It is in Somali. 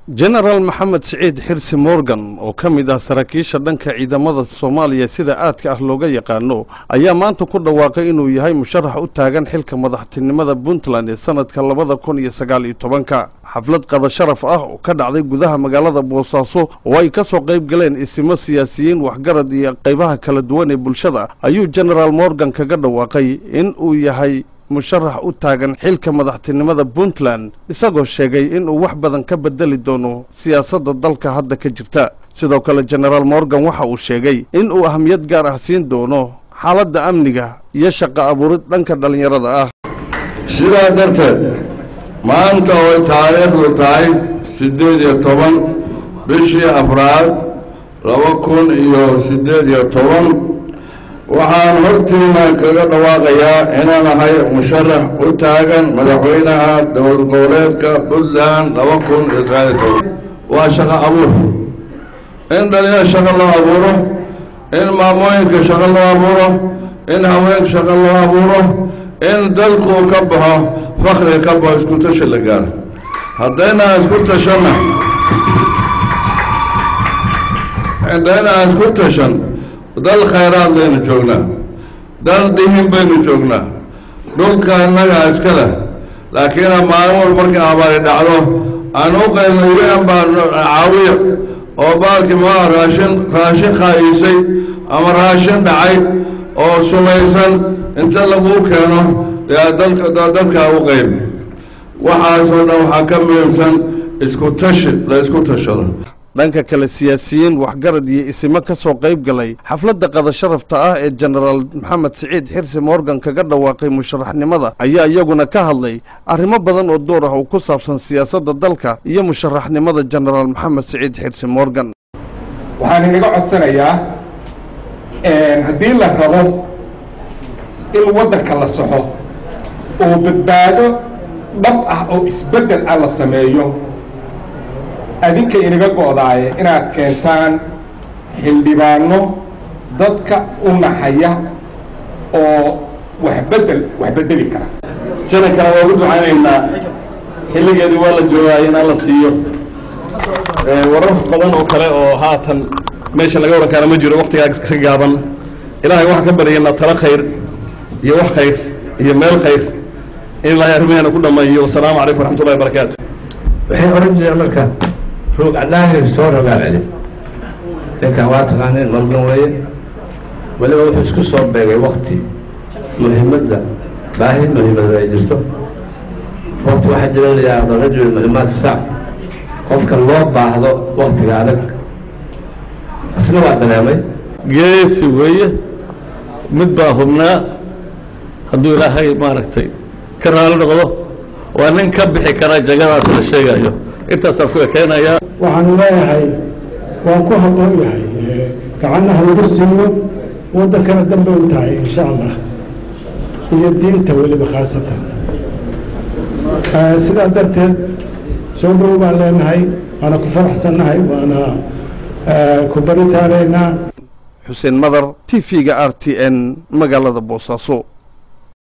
jenaraal maxamed siciid xirsi morgan oo ka mid ah saraakiisha dhanka ciidamada soomaaliya sida aadka ah looga yaqaano ayaa maanta ku dhawaaqay inuu yahay musharax u taagan xilka madaxtinimada puntland ee sanadka labada kun iyo sagaal iyo tobanka xaflad qada sharaf ah oo ka dhacday gudaha magaalada boosaaso oo ay ka soo qayb galeen isimo siyaasiyiin waxgarad iyo qaybaha kala duwan ee bulshada ayuu jenaraal morgan kaga dhawaaqay in uu yahay musharax u taagan xilka madaxtinimada puntland isagoo sheegay inuu wax badan ka bedeli doono siyaasadda dalka hadda ka jirta sidoo kale jenaraal morgan waxa uu sheegay in uu ahamiyad gaar ah siin doono xaaladda amniga iyo shaqo abuurid dhanka dhallinyarada ah sidaa darteed maanta ooy taariikhdu tahay siddeed iyo toban bishii afraad laba kun iyo siddeed iyo toban waxaan hortiina kaga dhawaaqayaa inaan ahay musharax u taagan madaxweynaha dowlad goboleedka puntland laba kun iyo sagaal iyo toban waa shaqo abuur in dhalinyar shaqo loo abuuro in maamooyinka shaqo loo abuuro in haweenka shaqo loo abuuro in dalku ka baxo fakriga ka baxo isku tashi la gaaro haddayna isku tashanna haddayna isku tashan dal khayraad baynu joognaa dal dihin baynu joognaa dhulka innagaa iska leh laakiin maalin wal markii abaari dhacdo aan u qaybno un baa caawiya oo baalkii maa raashin raashin khaa'iisay ama raashin dhacay oo sumaysan inta laguu keeno yaa dalka dadkaa u qayb waxaasoo dhan waxaa ka muhiimsan isku tashi la isku tashado dhanka kale siyaasiyiin waxgarad iyo isimo ka soo qayb galay xafladda qada sharafta ah ee jenaraal maxamed siciid xirsi morgan kaga dhawaaqay musharaxnimada ayaa iyaguna ka hadlay arrimo badan oo door ah oo ku saabsan siyaasadda dalka iyo musharaxnimada jenaraal maxamed siciid xirsi morgan waxaan inaga codsanayaa haddii la rabo in waddanka la soxo oo badbaado dhab ah oo isbeddel ah la sameeyo adinka inaga go'daaye inaad keentaan xildhibaano dadka u naxaya oo waxbedel wax bedeli kara janankana waa ugu ducaynaynaa xilligeedii waa la joogaay inaan la siiyo warar badan oo kale oo haatan meesha laga waran kaana ma jiro waktigaa iska gaaban ilaahay waxaan ka baryaynaa talo khayr iyo wax khayr iyo meel khayr in ilaahay arrimaheena ku dhammeeyo wasalaamu calaykum waraxmatullahi wabarakaatu waxay oran jireen marka roog cadhaahir soo rogaal celi ninkan waa taqaaneen morgan weeye weliba wuxuu isku soo beegay wakti muhiimadda baahi muhiimada ay jirto wakti waxaa jira la yidhaahdo rajul muhimaati sac qofka loo baahdo waktiga adag isna waa dareemay geesi weeye mid baa hubnaa hadduu ilaahay maaragtay ka raali noqdo waa nin ka bixi karaa jagadaas la sheegayo intaasaan ku ekeynayaa waxaanu leeyahay waan ku habboon yahay gacannaha lagu siiyo waddankana dambe u tahay insha allah iyo diinta weliba khaasatan sidaa darteed soo dhow baan leenahay waana ku faraxsannahay waana ku baritaanaynaa xuseen madar t v-ga r t n magaalada boosaaso